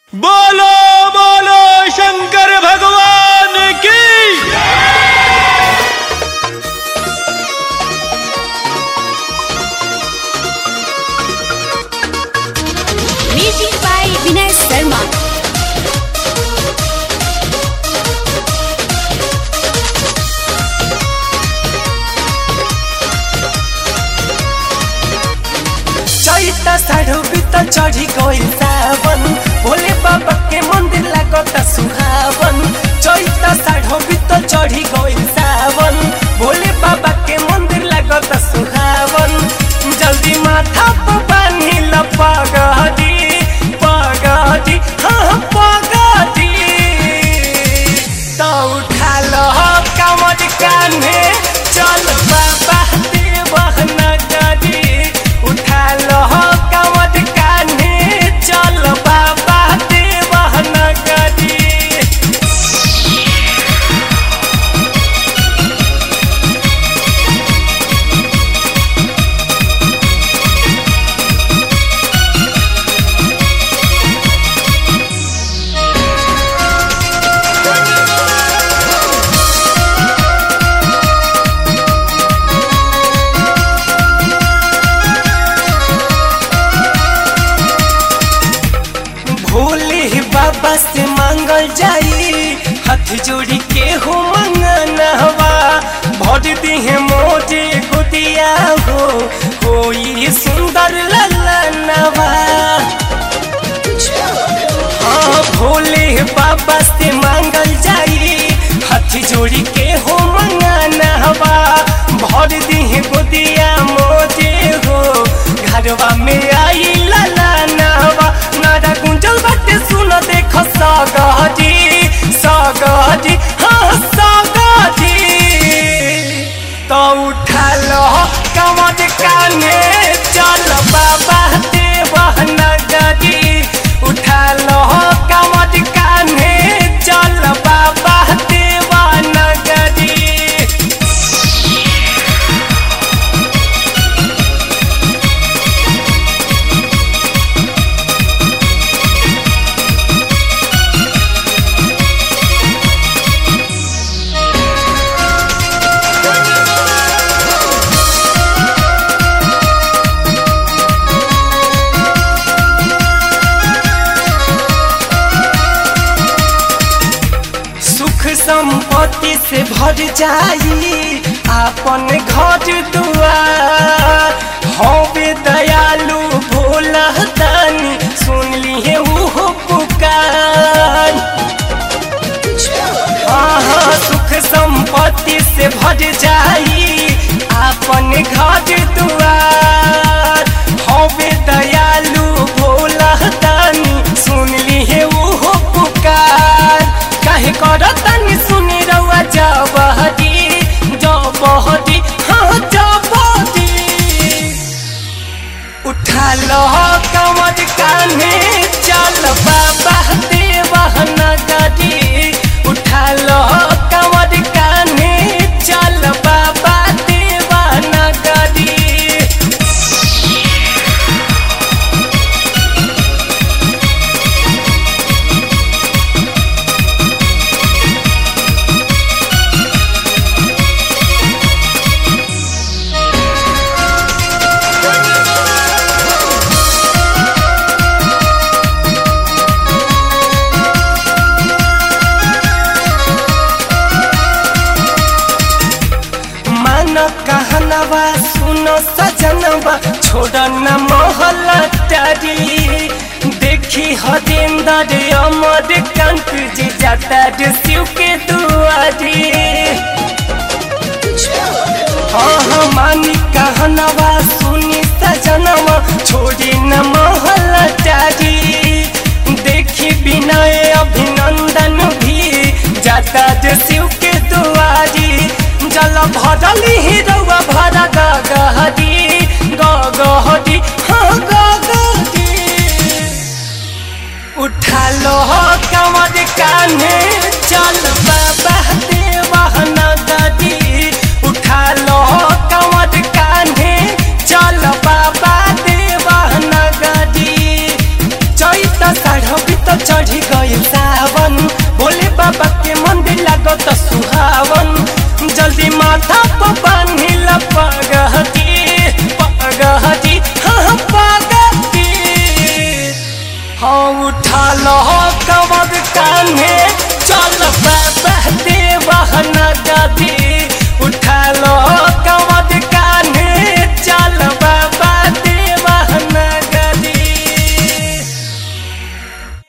बोलो बोलो शंकर भगवान की Music by Vinay Sharma. चैता साढ़ो बित चढ़ी गइल सावन भोले बाबा के मंदिर लागत सुहावन चैता साढ़ो बित चढ़ी गइल सावन भोले बाबा के मंदिर लागत सुहावन जल्दी माथा पर बानी ल पगड़ी पगड़ी हाँ पगड़ी तो उठा लो कमर कान्हे चल बाबा देवह नगरी उठा लो कमर कान्हे चल बाबा देवह नगरी भोले बाबा से मांगल जाई हाथ जोड़ी के हो मंगनवा भर दिहे मोजे गुदिया हो कोई सुंदर ललनवा हाँ भोले बाबा से मांगल जाई हाथ जोड़ी के हो मंगनवा भर दिहे गुदिया मोजे हो घरवा में आई ललनवा नारा गुंजल बाटे सुन देख सगजी सगजी हाँ सगजी तो उठा लो कमर काने चल बाबा देवह नगरी उठा लो कमर काने चल बाबा देवह नगरी सुख संपत्ति से भर जाई आपन घर दुआर हवे दयालु भोला दानी सुन लिए उहो पुकार आहा सुख संपत्ति से भर जाई आपन घर दुआर हवे दयालु भोला दानी सुन लिए उहो पुकार काहे करतनी सुनी रउआ जबहदी जबहदी हाँ जबहदी उठा लो कमर कान्हे चल बाबा देवह नगरी उठा लो कमर कान्हे चल बाबा देवह नगरी मन कहनवा सुनो सजनवा छोड़ न मोहल्ला टारी देखी हरिंदर अमर कंठ जी जाता रे शिव के दुआरी हाँ हाँ मानी कहनवा सुनी सजनवा छोड़ी न मोहल्ला टारी देखी विनय अभिनंदन भी जाता रे शिव के दुआरी जल भरली ही रउआ भरा गगहरी गगहरी हाँ गगहरी उठा लो कमर कान्हे चल बाबा देवह नगरी उठा लो कमर कान्हे चल बाबा देवह नगरी चैत साढ़ बित चढ़ माथा पर बांधिल पगहती पगहती हाँ पगहती हाँ उठा लो कमर कान्हे चल बाबा देवहन गदी उठा लो